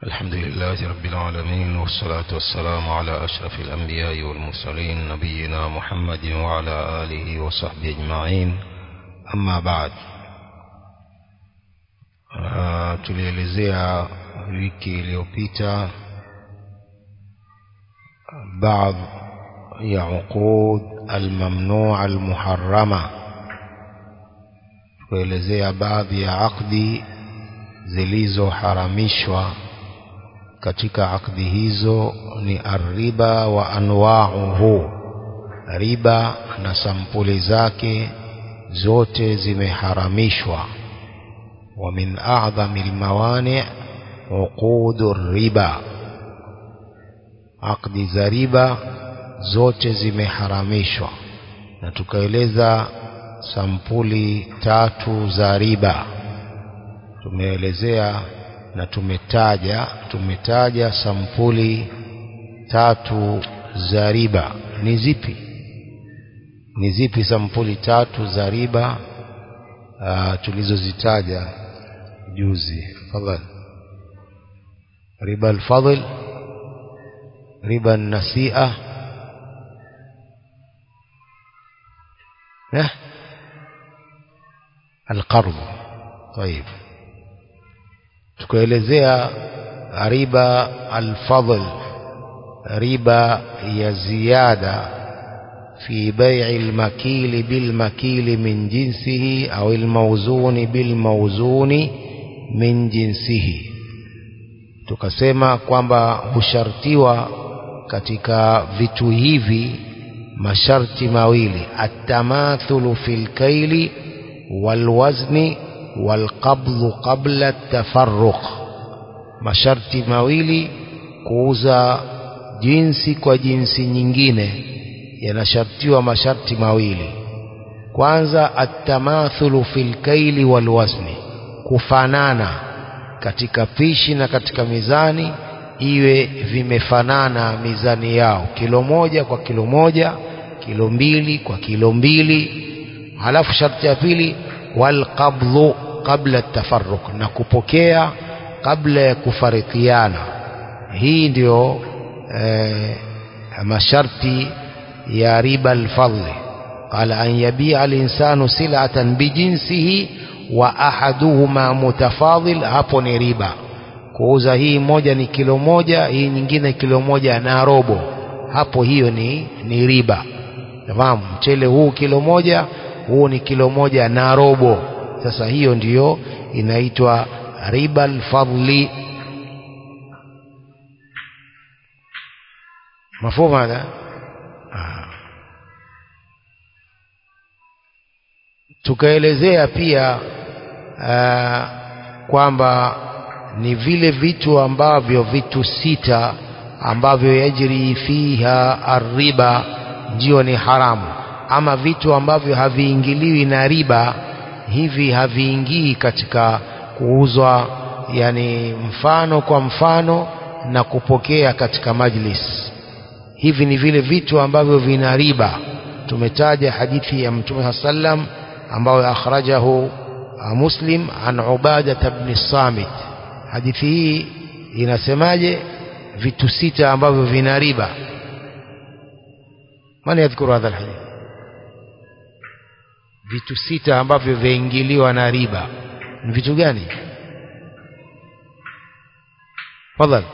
الحمد لله رب العالمين والصلاة والسلام على أشرف الأنبياء والمرسلين نبينا محمد وعلى آله وصحبه أجمعين أما بعد uh, tulielezea wiki iliyopita بعض ya uqud almamnua almuharrama kuelezea baadhi ya akdi zilizoharamishwa katika akdi hizo ni arriba wa anwauhu riba na sampuli zake zote zimeharamishwa wa min a'dhami almawani' uqudu riba akdi za riba zote zimeharamishwa na tukaeleza sampuli tatu za riba tumeelezea na tumetaja tumetaja sampuli tatu za riba ni zipi ni zipi sampuli tatu za riba uh, tulizozitaja juzi fadhali riba alfadl riba nasia eh القرض طيب tukaelezea riba alfadl riba ya ziada fi bai'i almakili bilmakili min jinsihi au almawzuni bilmawzuni min jinsihi tukasema kwamba hushartiwa katika vitu hivi masharti mawili atamathulu fil kaili walwazni walqabdhu qabla at-tafarruq masharti mawili kuuza jinsi kwa jinsi nyingine yanashartiwa masharti mawili kwanza at-tamathulu fil kaili walwazni kufanana katika pishi na katika mizani iwe vimefanana mizani yao kilo moja kwa kilo moja kilo mbili kwa kilo mbili halafu sharti ya pili walqabdhu qabla tafarruq na kupokea kabla ya kufarikiana hii ndio eh, masharti ya riba alfadli qala an yabia alinsanu sil'atan bijinsihi wa ahaduhuma mutafadhil hapo ni riba kuuza hii moja ni kilo moja hii nyingine kilo moja na robo hapo hiyo ni ni riba fahamu mchele huu kilo moja huu ni kilo moja na robo sasa hiyo ndiyo inaitwa riba alfadli mafhumu hada tukaelezea pia aa, kwamba ni vile vitu ambavyo vitu sita ambavyo yajri fiha arriba ndio ni haramu ama vitu ambavyo haviingiliwi na riba hivi haviingii katika kuuzwa yani mfano kwa mfano na kupokea katika majlis hivi ni vile vitu ambavyo vina riba tumetaja hadithi ya mtume sallam ambayo akhrajahu muslim an ubada ibn samit hadithi hii inasemaje vitu sita ambavyo vina riba man yadhkuru hadha alhadith vitu sita ambavyo vyaingiliwa na riba ni vitu gani fadhali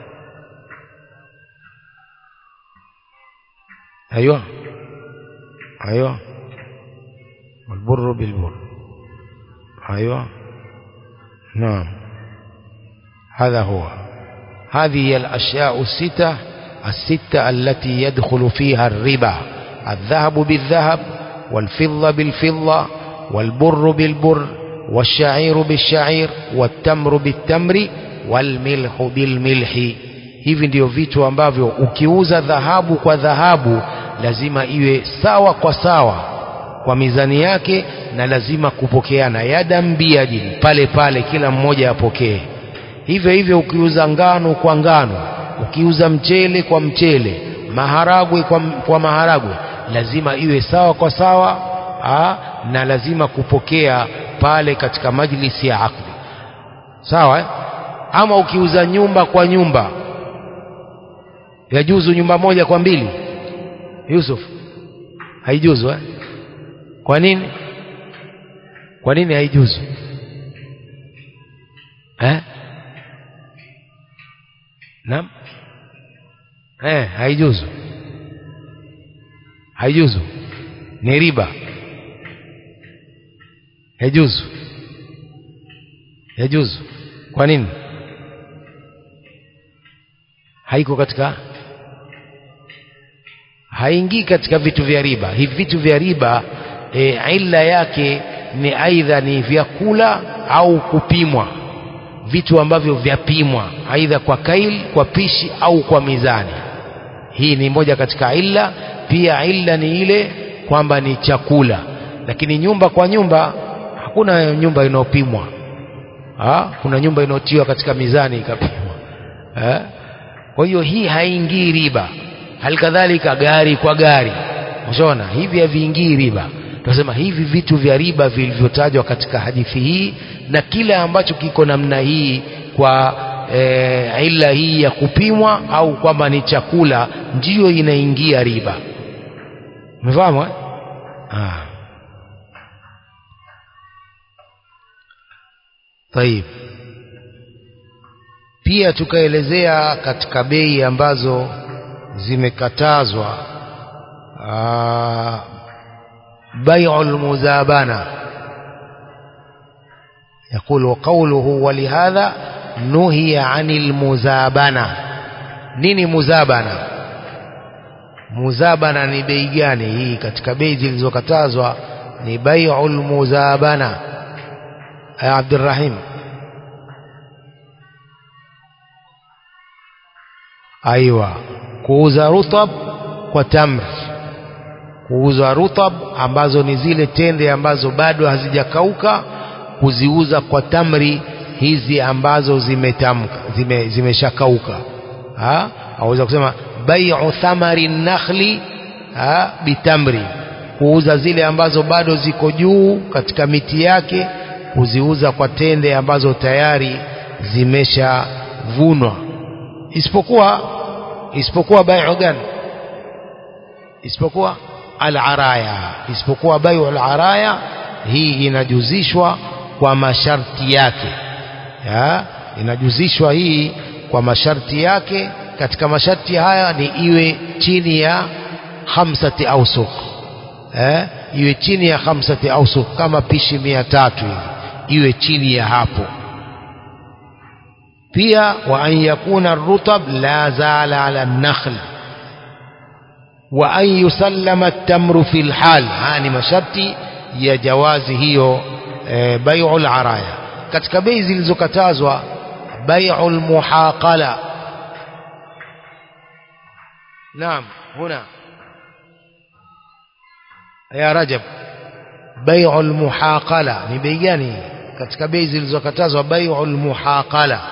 ايوه ايوه والبر بالبر ايوه نعم هذا هو هذه هي الاشياء السته السته التي يدخل فيها الربا الذهب بالذهب والفضة بالفضة والبر بالبر والشعير بالشعير والتمر بالتمر والملح بالملح hivi ndio vitu ambavyo ukiuza dhahabu kwa dhahabu lazima iwe sawa kwa sawa kwa mizani yake na lazima kupokeana yadan biyadin pale pale kila mmoja apokee hivyo hivyo ukiuza ngano kwa ngano ukiuza mchele kwa mchele maharagwe kwa, kwa maharagwe lazima iwe sawa kwa sawa aa, na lazima kupokea pale katika majlisi ya akdi sawa eh? ama ukiuza nyumba kwa nyumba yajuzu nyumba moja kwa mbili Yusuf haijuzu eh? kwa nini kwa nini haijuzu eh? naam eh, haijuzu haijuzu ni riba yajuzu yajuzu kwa nini haiko katika haingii katika vitu vya riba hivi vitu vya riba e, illa yake ni aidha ni vyakula au kupimwa vitu ambavyo vyapimwa aidha kwa kail kwa pishi au kwa mizani hii ni moja katika illa pia illa ni ile kwamba ni chakula lakini nyumba kwa nyumba hakuna nyumba inayopimwa kuna nyumba inayotiwa katika mizani ikapimwa ha? kwa hiyo hii haingii riba halikadhalika gari kwa gari ushaona hivi haviingii riba tunasema hivi vitu vya riba vilivyotajwa katika hadithi hii na kile ambacho kiko namna hii kwa e, ila hii ya kupimwa au kwamba ni chakula ndiyo inaingia riba umefahamu eh? ah. Taib. Pia tukaelezea katika bei ambazo zimekatazwa bai'ul muzabana يقول وقوله ولهذا نهي عن المزابنة nini muzabana muzabana ni bei gani hii katika bei zilizokatazwa ni bai'ul muzabana ya Abdurrahim aiwa kuuza rutab kwa tamr kuuza rutab ambazo ni zile tende ambazo bado hazijakauka kuziuza kwa tamri hizi ambazo zimetamka zime, zimeshakauka aweza kusema bai'u thamari nakhli ha, bitamri kuuza zile ambazo bado ziko juu katika miti yake kuziuza kwa tende ambazo tayari zimeshavunwa isipokuwa isipokuwa bai'u gani isipokuwa al-araya isipokuwa bai'u al-araya hii inajuzishwa kwa masharti yake ya, inajuzishwa hii kwa masharti yake katika masharti haya ni iwe chini ya khamsati ausuk eh, iwe chini ya khamsati ausuk kama pishi mia tatu hivi iwe chini ya hapo pia wa an yakuna rutab la zala ala nakhl wa an yusallama at-tamru fi al-hal haya ni masharti ya jawazi hiyo e, bai'ul araya katika bei zilizokatazwa bai'ul muhaqala naam huna ya rajab bai'ul muhaqala ni bei gani katika bei zilizokatazwa bai'ul muhaqala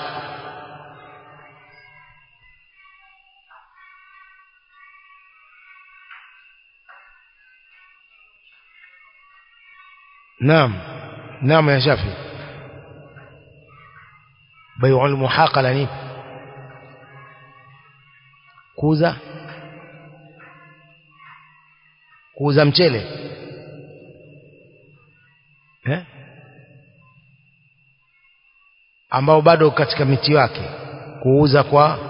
نعم نعم يا شافي بيع المحاقلة ني kuuza kuuza mchele eh? ambao bado katika miti wake kuuza kwa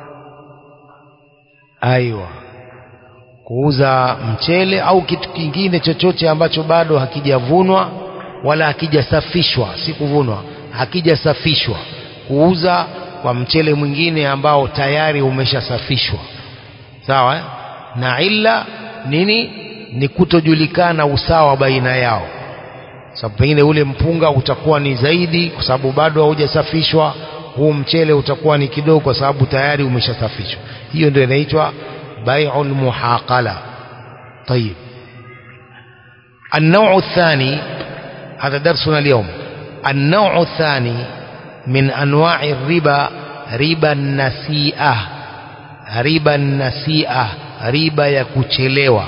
aiwa kuuza mchele au kitu kingine chochote ambacho bado hakijavunwa wala hakijasafishwa si kuvunwa hakijasafishwa kuuza kwa mchele mwingine ambao tayari umeshasafishwa sawa eh? na illa nini ni kutojulikana usawa baina yao sababu pengine ule mpunga utakuwa ni zaidi kwa sababu bado haujasafishwa huu mchele utakuwa ni kidogo kwa sababu tayari umeshasafishwa hiyo ndio inaitwa بيع المحاقلة طيب النوع الثاني هذا درسنا اليوم النوع الثاني من أنواع الربا ربا النسيئة ربا النسيئة ربا يكوشلوا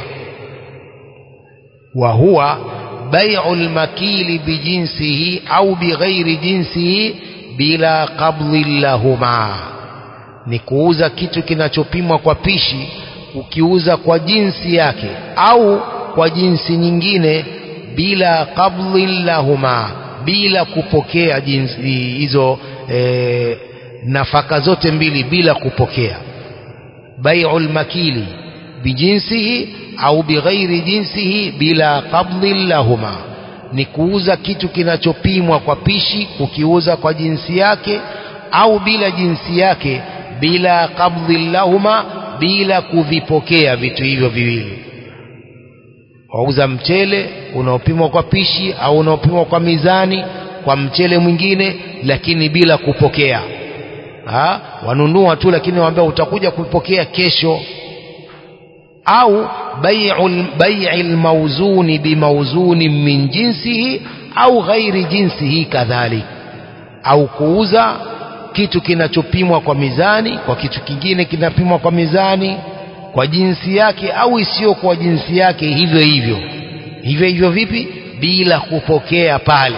وهو بيع المكيل بجنسه أو بغير جنسه bila qabdhi lahuma ni kuuza kitu kinachopimwa kwa pishi ukiuza kwa jinsi yake au kwa jinsi nyingine bila qabdhi lahuma bila kupokea jinsi hizo e, nafaka zote mbili bila kupokea bai'ul makili bijinsihi au bighairi jinsihi bila qabdhi lahuma ni kuuza kitu kinachopimwa kwa pishi ukiuza kwa jinsi yake au bila jinsi yake bila qabdhi lahuma bila kuvipokea vitu hivyo viwili wauza mchele unaopimwa kwa pishi au unaopimwa kwa mizani kwa mchele mwingine lakini bila kupokea ha? wanunua tu lakini waambia utakuja kupokea kesho au bai'i almawzuni bimawzuni min jinsihi au ghairi jinsihi kadhalik au kuuza kitu kinachopimwa kwa mizani kwa kitu kingine kinapimwa kwa mizani kwa jinsi yake au isiyo kwa jinsi yake hivyo hivyo hivyo hivyo vipi bila kupokea pale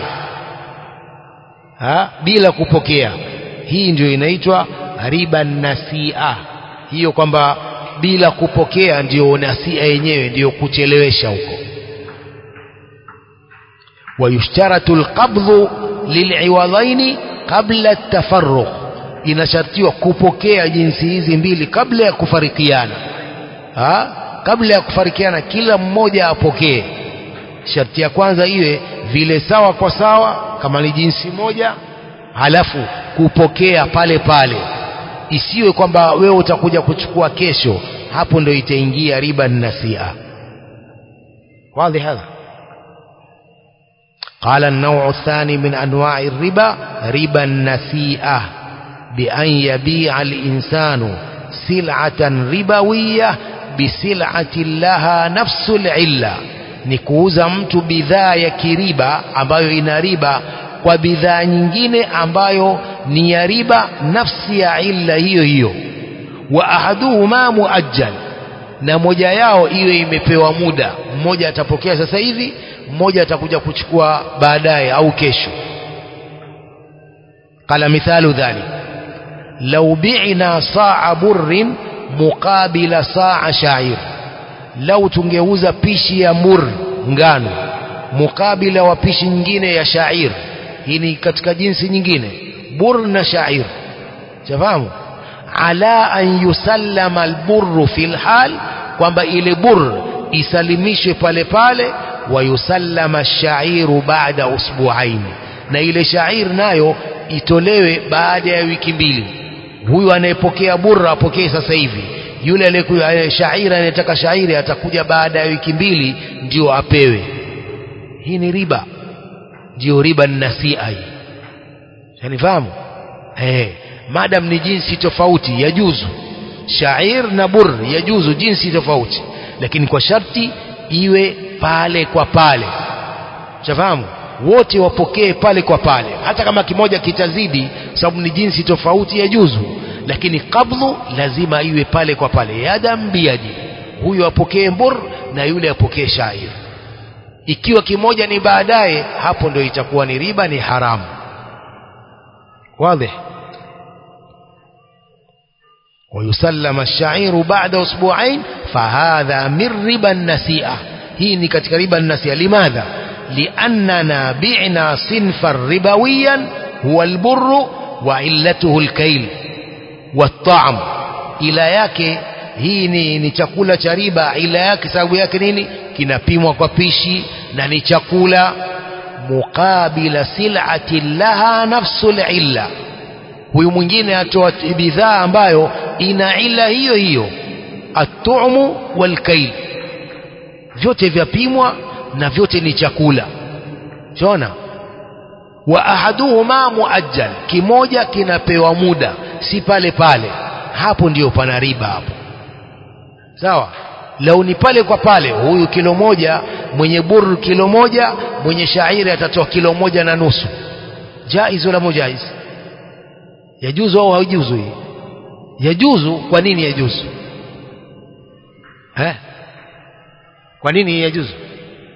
ha? bila kupokea hii ndio inaitwa riba nasia hiyo kwamba bila kupokea ndio nasia yenyewe ndio kuchelewesha huko wayushtaratu alqabdhu lil'iwadhaini qabla at-tafarruq inashartiwa kupokea jinsi hizi mbili kabla ya kufarikiana ha? kabla ya kufarikiana kila mmoja apokee sharti ya kwanza iwe vile sawa kwa sawa kama ni jinsi moja halafu kupokea pale pale isiwe kwamba wewe utakuja kuchukua kesho hapo ndio itaingia riba nasia wazi hadha قال النوع الثاني من أنواع الربا ربا النسيئة بأن يبيع الإنسان سلعة ربوية بسلعة لها نفس العلة نكوز mtu bidhaa ya kiriba ambayo ina riba kwa bidhaa nyingine ambayo ni ya riba nafsi ya illa hiyo hiyo wa ahaduhuma muajjal na moja yao iwe imepewa muda mmoja atapokea sasa hivi mmoja atakuja kuchukua baadaye au kesho qala mithalu dhalik law bi'na sa'a burrin muqabila sa'a sha'ir lau tungeuza pishi ya mur ngano mukabila wa pishi nyingine ya sha'ir hii ni katika jinsi nyingine bur na sha'ir shafahamu ala an yusallama alburru fil hal kwamba ile bur isalimishwe pale pale wa yusallama shairu baada usbuain na ile shair nayo itolewe baada ya wiki mbili huyu anayepokea burra apokee sasa hivi yule aliyekuja shairi anayetaka shairi atakuja baada ya wiki mbili ndio apewe hii ni riba ndio riba nasia hii yanifahamu eh madam ni jinsi tofauti yajuzu shair na bur yajuzu jinsi tofauti lakini kwa sharti iwe pale kwa pale shafahamu wote wapokee pale kwa pale hata kama kimoja kitazidi sababu ni jinsi tofauti yajuzu lakini kabdhu lazima iwe pale kwa pale yadam biyadi huyu apokee mbur na yule apokee shair ikiwa kimoja ni baadaye hapo ndio itakuwa ni riba ni haramu واضح ويسلم الشعير بعد أسبوعين فهذا من ربا النسيئة هي كتك ربا النسيئة لماذا لأننا بعنا صنفا ربويا هو البر وعلته الكيل والطعم إلى yake hii ni, ni chakula cha riba ila yake sababu yake nini kinapimwa kwa pishi na ni chakula muqabila sil'ati laha nafsul illa huyu mwingine atoa bidhaa ambayo ina ila hiyo hiyo atumu walkail vyote vyapimwa na vyote ni chakula chona wa ahaduhuma muajjal kimoja kinapewa muda si pale pale hapo ndiyo pana riba hapo sawa lau ni pale kwa pale huyu kilo moja mwenye buru kilo moja mwenye shairi atatoa kilo moja na nusu jaiz wala mujaiz yajuzu au haijuzu hii yajuzu kwa nini yajuzu eh kwa nini yajuzu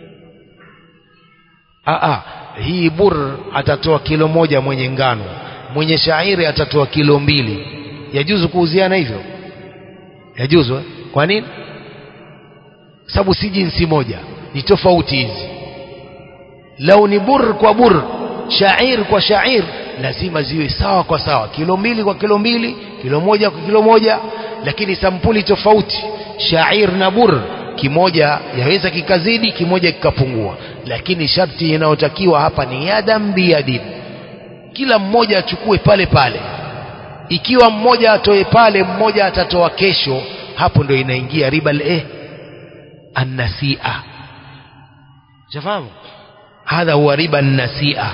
ah ah hii bur atatoa kilo moja mwenye ngano mwenye shairi atatoa kilo mbili yajuzu kuuziana hivyo yajuzu eh? kwa nini sababu si jinsi moja ni tofauti hizi lau ni bur kwa bur shair kwa shair lazima ziwe sawa kwa sawa kilo mbili kwa kilo mbili kilo moja kwa kilo moja lakini sampuli tofauti shair na bur kimoja yaweza kikazidi kimoja kikapungua lakini sharti inayotakiwa hapa ni yadam biyadin kila mmoja achukue pale pale ikiwa mmoja atoe pale mmoja atatoa kesho hapo ndo inaingia riba eh annasia shafahamu hadha huwa riba النسيئة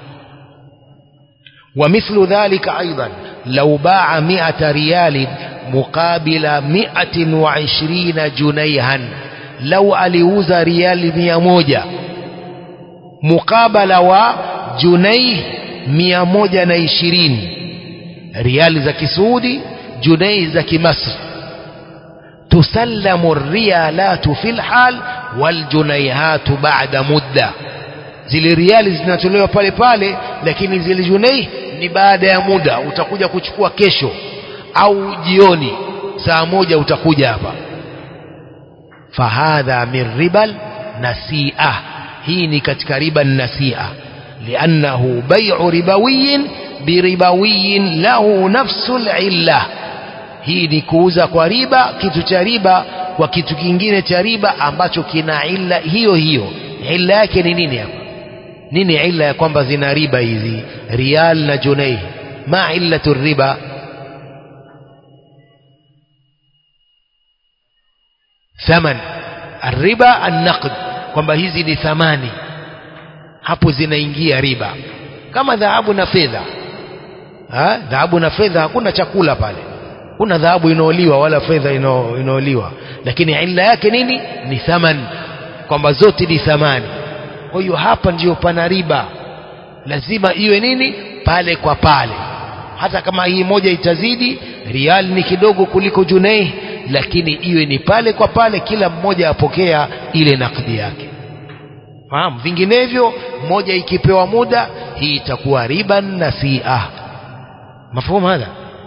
ومثل ذلك أيضا لو باع مئة ريال مقابل مئة وعشرين جنيها لو أليوز ريال مئة موجة مقابل وجنيه مئة موجة نيشرين ريال زكي سعودي جنيه زكي مصر تسلم الريالات في الحال والجنيهات بعد مدة zile riali zinatolewa pale pale lakini zile junei ni baada ya muda utakuja kuchukua kesho au jioni saa moja utakuja hapa fahadha min ribal nasia hii ni katika riba nasia liannahu bai'u ribawiyin biribawiyin lahu nafsu lilla hii ni kuuza kwa riba kitu cha riba kwa kitu kingine cha riba ambacho kina illa hiyo hiyo illa yake ni nini hapa nini illa ya kwamba zina riba hizi riyal na junai ma illatu riba thaman arriba annaqd kwamba hizi ni thamani hapo zinaingia riba kama dhahabu na fedha dhahabu na fedha hakuna chakula pale kuna dhahabu inaoliwa wala fedha inaoliwa lakini illa yake nini ni thaman kwamba zote ni thamani kwa hiyo hapa ndiyo pana riba lazima iwe nini pale kwa pale hata kama hii moja itazidi rial ni kidogo kuliko junei lakini iwe ni pale kwa pale kila mmoja apokea ile nakdi yake fahamu vinginevyo moja ikipewa muda hii itakuwa riba nasia mafhumu hadha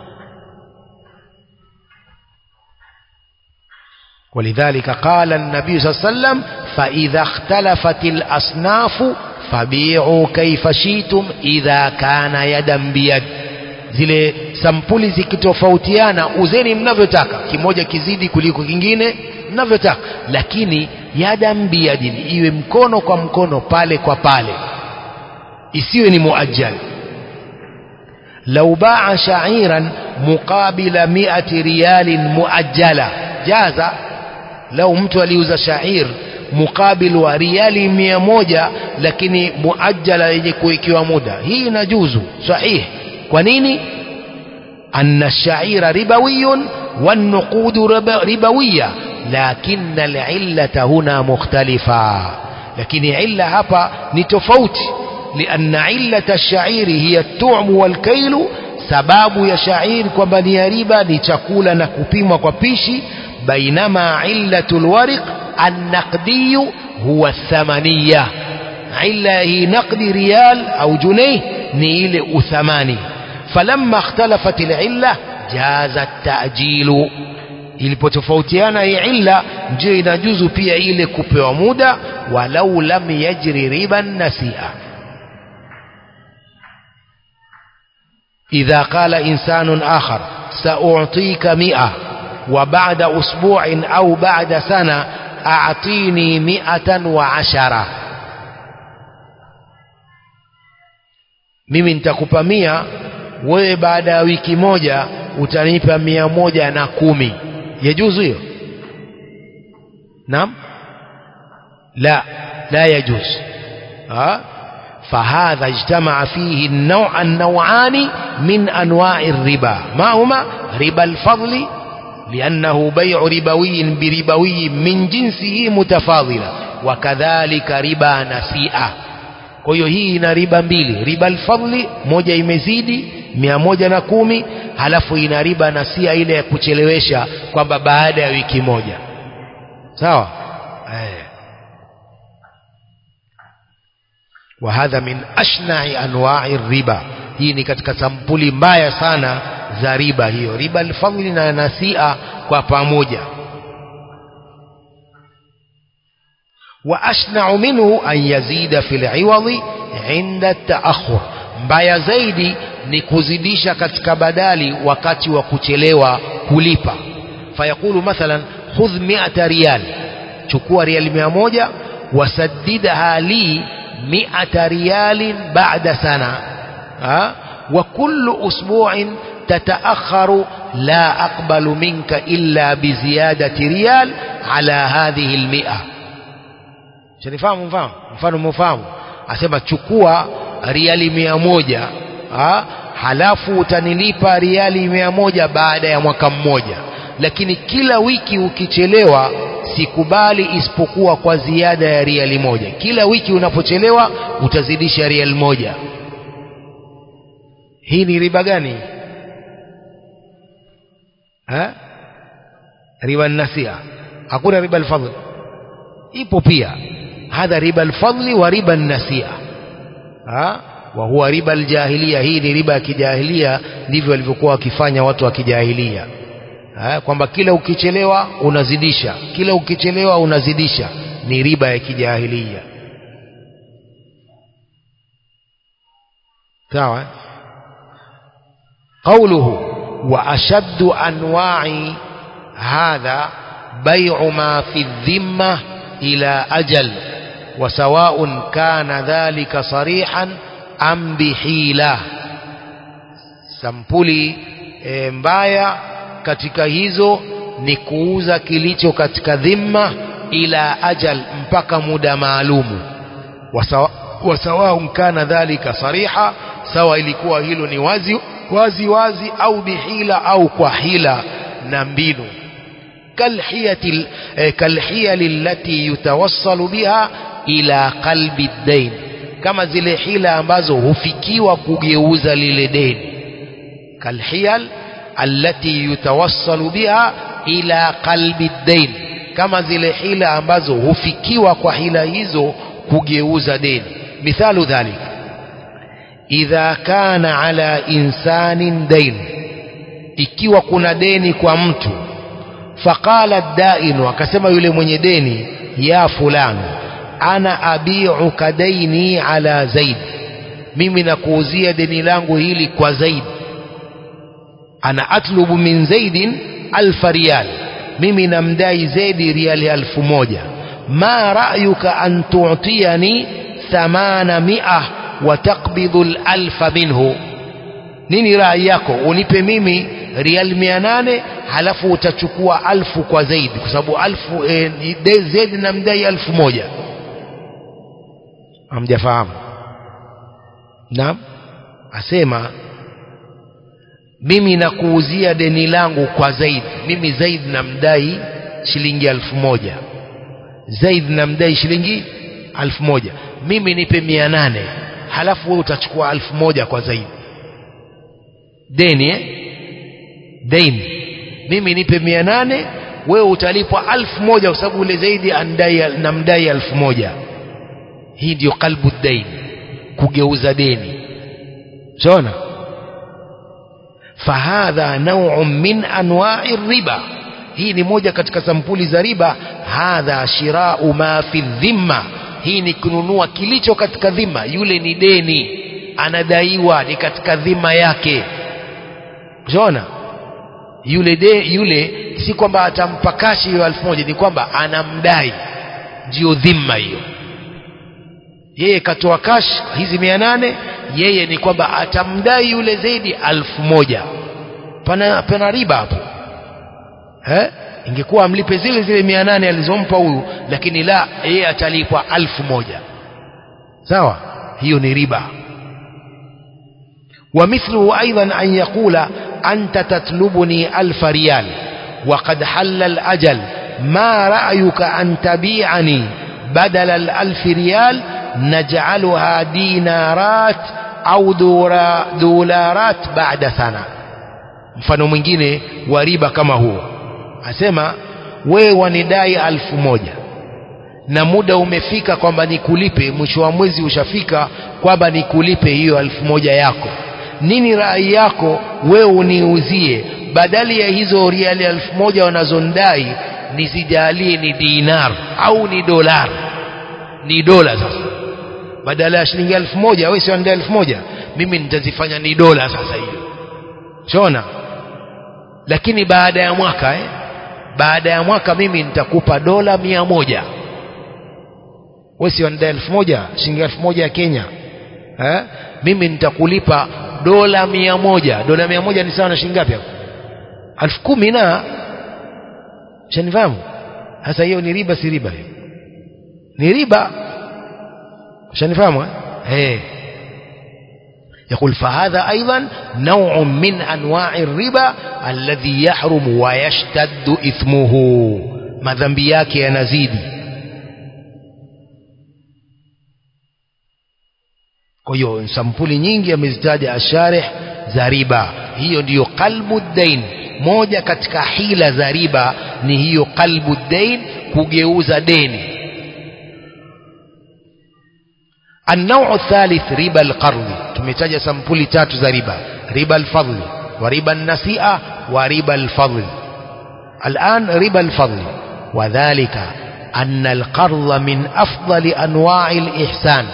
ولذلك قال النبي صلى الله عليه وسلم فإذا اختلفت الأصناف فبيعوا كيف شئتم إذا كان يدا بيد zile sampuli zikitofautiana uzeni mnavyotaka kimoja kizidi kuliko kingine mnavyotaka lakini yadan biyadin iwe mkono kwa mkono pale kwa pale isiwe ni muajjal lau baa sha'iran muqabila mi'ati riyalin muajjala jaza lau mtu aliuza shair mukabil wa riali mia moja lakini muajjala yenye kuwekewa muda hii inajuzu sahihi kwa nini anna shaira ribawiyun والنقود ربوية لكن العلة هنا مختلفة لكن علة هبا نتفوت لأن علة الشعير هي الطعم والكيل sababu ya shair kwamba ni ya riba ni chakula na kupimwa kwa pishi bainama illatu lwariq annaqdiyu huwa thamaniya illa hii naqdi riyal au junei ni ile uthamani falamma ikhtalafat lilla jaza tajilu ilipotofautiana hii illa ndio inajuzu pia ile kupewa muda walau lam yajri riban nasia إذا قال إنسان آخر سأعطيك مئة وبعد أسبوع أو بعد سنة أعطيني مئة وعشرة mimi nitakupa mia wewe baada ya wiki moja utanipa mia moja na kumi yajuzu hiyo naam la la yajuz ha فهذا اجتمع فيه النوع النوعان من أنواع الربا ما هما ربا الفضل لأنه بيع ربوي بربوي من جنسه متفاضلة وكذلك ربا نسيئة kwa hiyo hii ina riba mbili riba alfadli moja imezidi mia moja na kumi halafu ina riba nasia ile ya kuchelewesha kwamba baada ya wiki moja sawa eh. وهذا من أشنع أنواع الربا hii ni katika sampuli mbaya sana za riba hiyo riba alfadhli na nasia kwa pamoja وأشنع منه أن يزيد في العوض عند التأخر mbaya zaidi ni kuzidisha katika badali wakati wa kuchelewa kulipa fayaqulu mathalan khudh mi'ata riyal chukua riyali mia moja wasaddidha li mi'ata riyalin ba'da sana ha? wa kullu usbu'in تتأخر لا أقبل منك إلا بزيادة ريال على هذه المئة shanifahamu mfahamu mfano mfahamu asema chukua riali mia moja ha? halafu utanilipa riali mia moja baada ya mwaka mmoja lakini kila wiki ukichelewa sikubali isipokuwa kwa ziada ya riali moja kila wiki unapochelewa utazidisha riali moja hii ni riba gani ha? riba nasia hakuna riba alfadl ipo pia hadha riba alfadli wa riba nasia ha? wa huwa riba aljahilia hii ni riba ya kijahilia ndivyo walivyokuwa wakifanya watu wa kijahilia kwamba kila ukichelewa unazidisha kila ukichelewa unazidisha ni riba ya kijahilia sawa قوله وأشد أنواع هذا بيع ما في الذمة إلى أجل وسواء كان ذلك صريحا أم بحيلة sampuli e, mbaya katika hizo ni kuuza kilicho katika dhimma ila ajal mpaka muda maalumu wasawaun kana dhalika sariha sawa ilikuwa hilo ni wazi wazi wazi au bihila au kwa hila na mbinu kalhiyati kalhiyali allati yutawassalu biha ila qalbi dain kama zile hila ambazo hufikiwa kugeuza lile deni kalhiyal allati yutawassalu biha ila qalbi dain kama zile hila ambazo hufikiwa kwa hila hizo kugeuza deni mithalu dhalika idha kana ala insanin dain ikiwa kuna deni kwa mtu faqala dainu akasema yule mwenye deni ya fulani ana abiuka daini ala zaid mimi nakuuzia deni langu hili kwa zaid ana atlubu min zaidin alfa riyal mimi namdai zaidi riali alfu moja ma ra'yuka an tu'tiyani thamana mi'ah watakbidhu alfa minhu nini rai yako unipe mimi rial mia nane halafu utachukua alfu kwa zaidi kwa sababu alfu e, zaidi na mdai alfu moja hamjafahamu naam asema mimi nakuuzia deni langu kwa zaidi mimi zaidi namdai shilingi alfu moja zaidi namdai shilingi alfu moja mimi nipe mia nane halafu wewe utachukua alfu moja kwa zaidi deni eh? deni mimi nipe mia nane wewe utalipwa alfu moja kwa sababu ule zaidi andai namdai alfu moja hii ndiyo qalbu dain kugeuza deni shona fahadha nau'un min anwa'i riba hii ni moja katika sampuli za riba hadha shirau ma fi dhimma hii ni kununua kilicho katika dhima yule ni deni anadaiwa ni katika dhima yake unaona yule de, yule si kwamba atampa kashi hiyo elfu moja ni kwamba anamdai ndio dhima hiyo yeye katoa kashi hizi mia nane yeye ni kwamba atamdai yule zaidi alfu moja pana, pana riba hapo eh? ingekuwa amlipe zile zile mia nane alizompa huyu lakini la yeye atalipwa alfu moja sawa hiyo ni riba ومثله أيضا أن يقول أنت تطلبني ألف ريال وقد حل الأجل ما رأيك أن تبيعني بدل الألف ريال نجعلها دينارات أو دولارات بعد سنة mfano mwingine wa riba kama huo asema wewe wanidai alfu moja na muda umefika kwamba nikulipe mwisho wa mwezi ushafika kwamba nikulipe hiyo alfu moja yako nini rai yako wewe uniuzie badali ya hizo riali elfu moja wanazondai nizijalie ni dinar au ni dolar ni dola sasa badala ya shilingi elfu moja wewe sio elfu moja mimi nitazifanya ni dola sasa hiyo shona lakini baada ya mwaka eh? baada ya mwaka mimi nitakupa dola mia moja wewe sio elfu moja shilingi elfu moja ya Kenya eh? mimi nitakulipa dola mia moja dola mia moja ni sawa na shilingi ngapi hapo elfu kumi na shanifahamu sasa hiyo ni riba si riba hiyo ni riba shanifahamu eh يقول فهذا أيضا نوع من أنواع الربا الذي يحرم ويشتد إثمه ما ذنبياك يا نزيدي kwa hiyo sampuli nyingi amezitaja asharih za riba hiyo ndiyo qalbu dain moja katika hila za riba ni hiyo qalbu dain kugeuza deni النوع الثالث ربا القرض tumetaja sampuli tatu za riba riba الفضل وربا النسيئة وربا الفضل الآن ربا الفضل وذلك أن القرض من أفضل أنواع الإحسان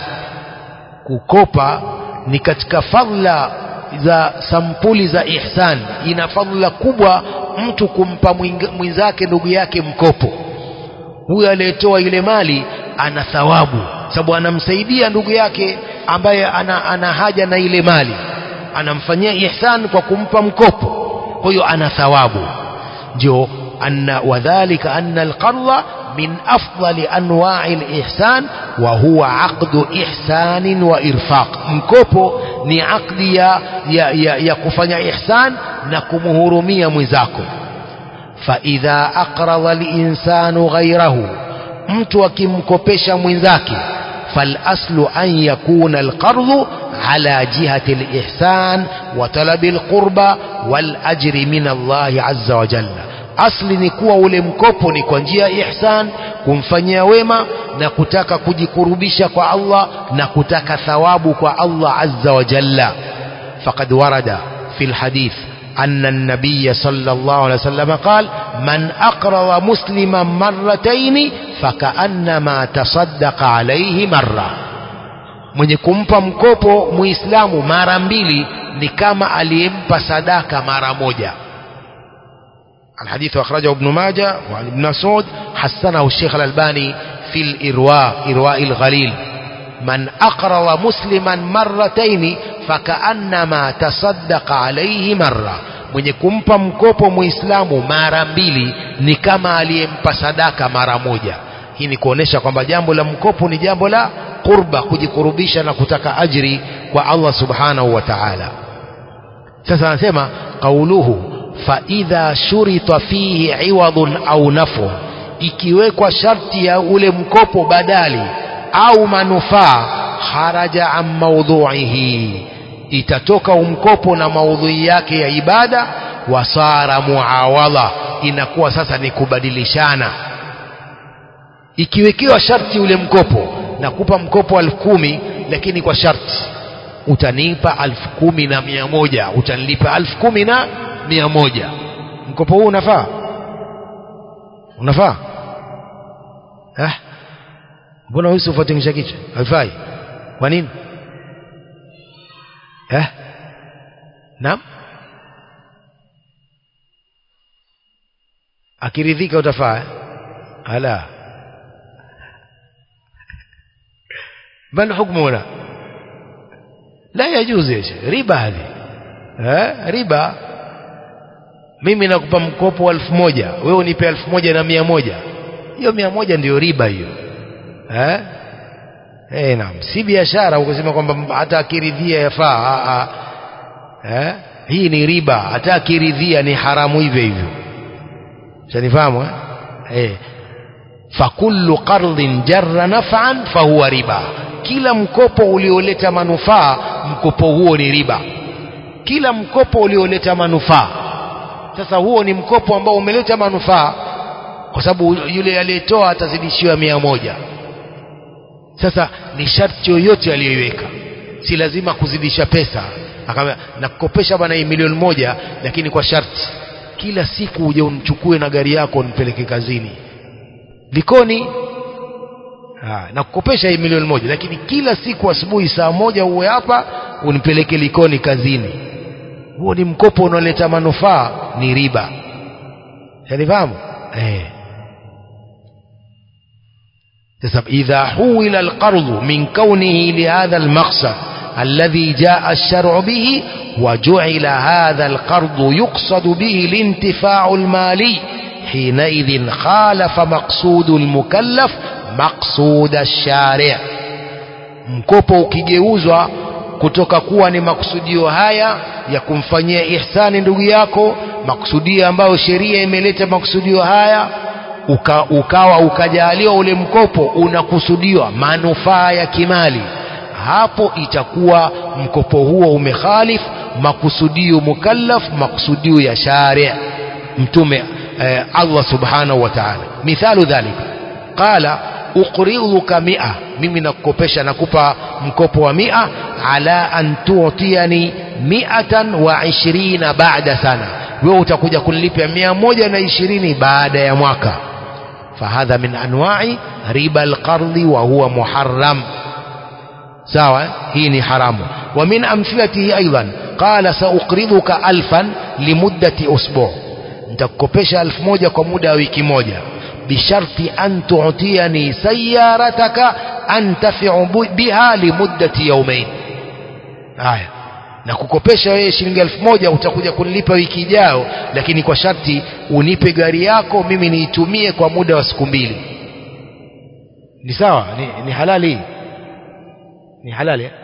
kukopa ni katika fadhila za sampuli za ihsan ina fadhila kubwa mtu kumpa mwenzake ndugu yake mkopo huyo aliyetoa ile mali ana thawabu sababu anamsaidia ndugu yake ambaye ana, ana haja na ile mali anamfanyia ihsan kwa kumpa mkopo kwa hiyo ana thawabu ndio anna wadhālika anna alqardha min afdali anwa'i alihsan wa huwa aqdu ihsanin wa irfaq mkopo ni aqdi ya, ya, ya, ya kufanya ihsan na kumhurumia mwenzako fa idha aqrada al-insanu ghayrahu mtu akimkopesha mwenzake فالأصل أن يكون القرض على جهة الإحسان وطلب القربى والأجر من الله عز وجل asli ni kuwa ule mkopo ni kwa njia ya ihsan kumfanyia wema na kutaka kujikurubisha kwa Allah na kutaka thawabu kwa Allah azza wa jalla faqad warada fi alhadith أن النبي صلى الله عليه وسلم قال من أقرض مسلما مرتين فكأنما تصدق عليه مرة mwenye kumpa mkopo muislamu mara mbili ni kama aliyempa sadaka mara moja الحديث أخرجه ابن ماجه وعن ابن مسعود حسنه الشيخ الألباني في الإرواء إرواء الغليل من أقرض مسلما مرتين فكأنما تصدق عليه مرة mwenye kumpa mkopo muislamu mara mbili ni kama aliyempa sadaka mara moja hii ni kuonesha kwamba jambo la mkopo ni jambo la qurba kujikurubisha na kutaka ajri kwa Allah subhanahu wa ta'ala sasa anasema qauluhu fa idha shurita fihi iwadun au nafu ikiwekwa sharti ya ule mkopo badali au manufaa kharaja an maudhuihi itatoka umkopo na maudhui yake ya ibada wasara muawadha inakuwa sasa ni kubadilishana ikiwekewa sharti ule mkopo nakupa mkopo elfu kumi lakini kwa sharti utanipa elfu kumi na mia moja utanilipa elfu kumi na mia moja mkopo huu unafaa unafaa eh? mbona huyu ufuatingisha kichwa haifai kwa nini eh? naam akiridhika utafaa eh? ala ما الحكم هنا لا يجوز يا شيخ ربا هذه ها ربا mimi nakupa mkopo wa elfu moja wewe unipe elfu moja na mia moja hiyo mia moja ndiyo riba hiyo eh? Eh, naam si biashara ukasema kwamba hata akiridhia yafaa eh? hii ni riba hata akiridhia ni haramu hivyo hivyo shanifahamu eh? eh. fakullu qardin jarra naf'an fahuwa riba kila mkopo ulioleta manufaa mkopo huo ni riba kila mkopo ulioleta manufaa sasa huo ni mkopo ambao umeleta manufaa kwa sababu yule aliyetoa atazidishiwa mia moja sasa ni sharti yoyote aliyoiweka si lazima kuzidisha pesa akamwambia nakukopesha bwana hii milioni moja lakini kwa sharti kila siku uje unichukue na gari yako unipeleke kazini likoni ha, nakukopesha hii milioni moja lakini kila siku asubuhi saa moja uwe hapa unipeleke likoni kazini huo ni mkopo unaoleta manufaa ni riba yanifahamu eh sasa idha huwila alqardhu min kaunihi lihadha almaqsad الذي جاء الشرع به وجعل هذا القرض يقصد به الانتفاع المالي حينئذ خالف مقصود المكلف مقصود الشارع mkopo ukigeuzwa kutoka kuwa ni makusudio haya ya kumfanyia ihsani ndugu yako makusudio ambayo sheria imeleta makusudio haya uka, ukawa ukajaliwa ule mkopo unakusudiwa manufaa ya kimali hapo itakuwa mkopo huo umekhalif makusudio mukallaf makusudio ya sharia mtume eh, Allah subhanahu wa ta'ala mithalu dhalika qala uqriduka mia mimi nakukopesha nakupa mkopo wa mia ala an tu'tiyani miatan wa ishirina baada sana wewe utakuja kunilipia mia moja na ishirini baada ya mwaka fahadha min anwa'i riba alqardhi wa huwa muharram sawa hii ni haramu wa min amthilatihi aidan qala sauqriduka alfan limuddati usbu nitakukopesha elfu moja kwa muda wa wiki moja bisharti an tu'tiyani sayarataka antafi'u biha limuddati yawmayn haya na kukopesha wewe shilingi elfu moja utakuja kunilipa wiki ijayo lakini kwa sharti unipe gari yako mimi niitumie kwa muda wa siku mbili ni sawa ni, ni halali ni halali eh?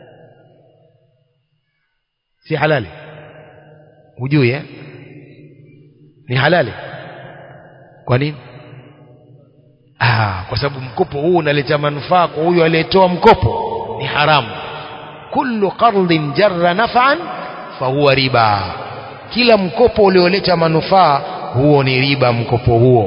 si halali hujui eh? ni halali kwa nini ah, kwa sababu mkopo huu unaleta manufaa kwa huyu aliyetoa mkopo ni haramu kullu qardin jarra naf'an fahuwa riba kila mkopo ulioleta manufaa huo ni riba mkopo huo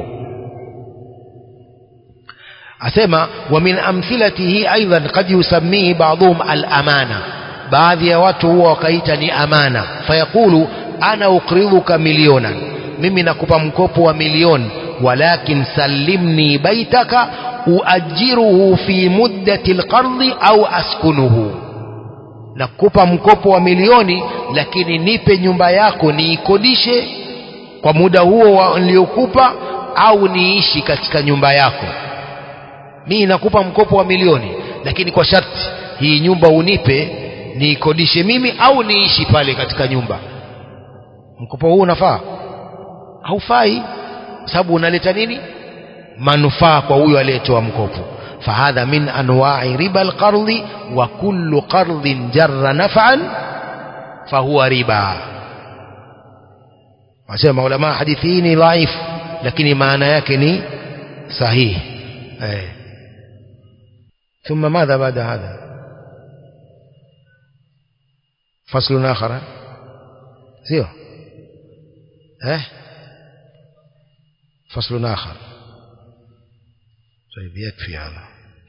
asema wa min amthilatihi aidan qad yusammihi ba'dhum al-amana baadhi ya watu huwa wakaita ni amana fayaqulu ana uqriduka milionan mimi nakupa mkopo wa milioni walakin sallimni baitaka uajiruhu fi muddati alqardhi au askunuhu nakupa mkopo wa milioni lakini nipe nyumba yako niikodishe kwa muda huo niliokupa au niishi katika nyumba yako mimi nakupa mkopo wa milioni lakini kwa sharti hii nyumba unipe niikodishe mimi au niishi pale katika nyumba mkopo huu unafaa haufai sababu unaleta nini manufaa kwa huyo aliyetoa mkopo fahadha min anwa'i riba alqardhi wa kullu qardhin jarra naf'an fahuwa riba wasema ulama hadithi hii ni dhaif lakini maana yake ni sahihi eh ثم ماذا بعد هذا فصل آخر سيو اه فصل آخر طيب يكفي هذا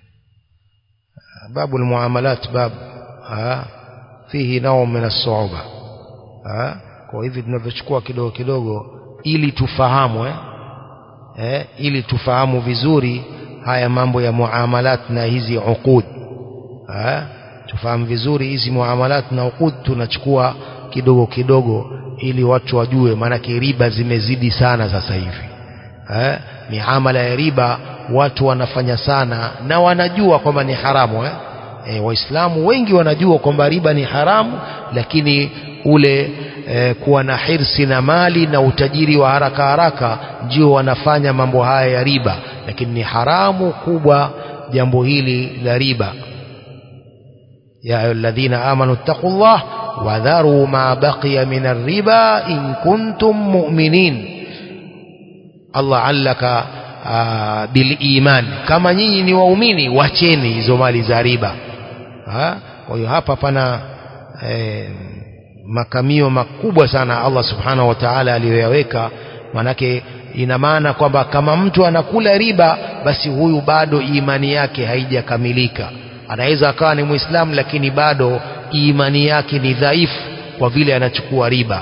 باب المعاملات باب ها فيه نوع من الصعوبة ها kwa hivi tunavyochukua kidogo kidogo ili tufahamu eh? Eh, ili tufahamu vizuri haya mambo ya muamalat na hizi uqud eh? tufahamu vizuri hizi muamalat na uqud tunachukua kidogo kidogo ili watu wajue maanake riba zimezidi sana sasa hivi eh? miamala ya riba watu wanafanya sana na wanajua kwamba ni haramu eh? E, waislamu wengi wanajua kwamba riba ni haramu lakini ule e, kuwa na hirsi na mali na utajiri wa haraka haraka ndio wanafanya mambo haya ya riba lakini ni haramu kubwa jambo hili la riba ya ayyuhalladhina amanu taqullah wadharu ma baqiya min ar-riba in kuntum mu'minin Allah allaka bil iman kama nyinyi ni waumini wacheni hizo mali za riba kwa hiyo hapa pana eh, makamio makubwa sana Allah subhanahu wa ta'ala aliyoyaweka manake ina maana kwamba kama mtu anakula riba basi huyu bado imani yake haijakamilika anaweza akawa ni muislamu lakini bado imani yake ni dhaifu kwa vile anachukua riba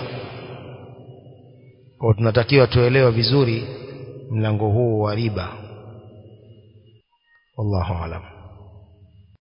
kwa tunatakiwa tuelewe vizuri mlango huu wa riba wallahu alam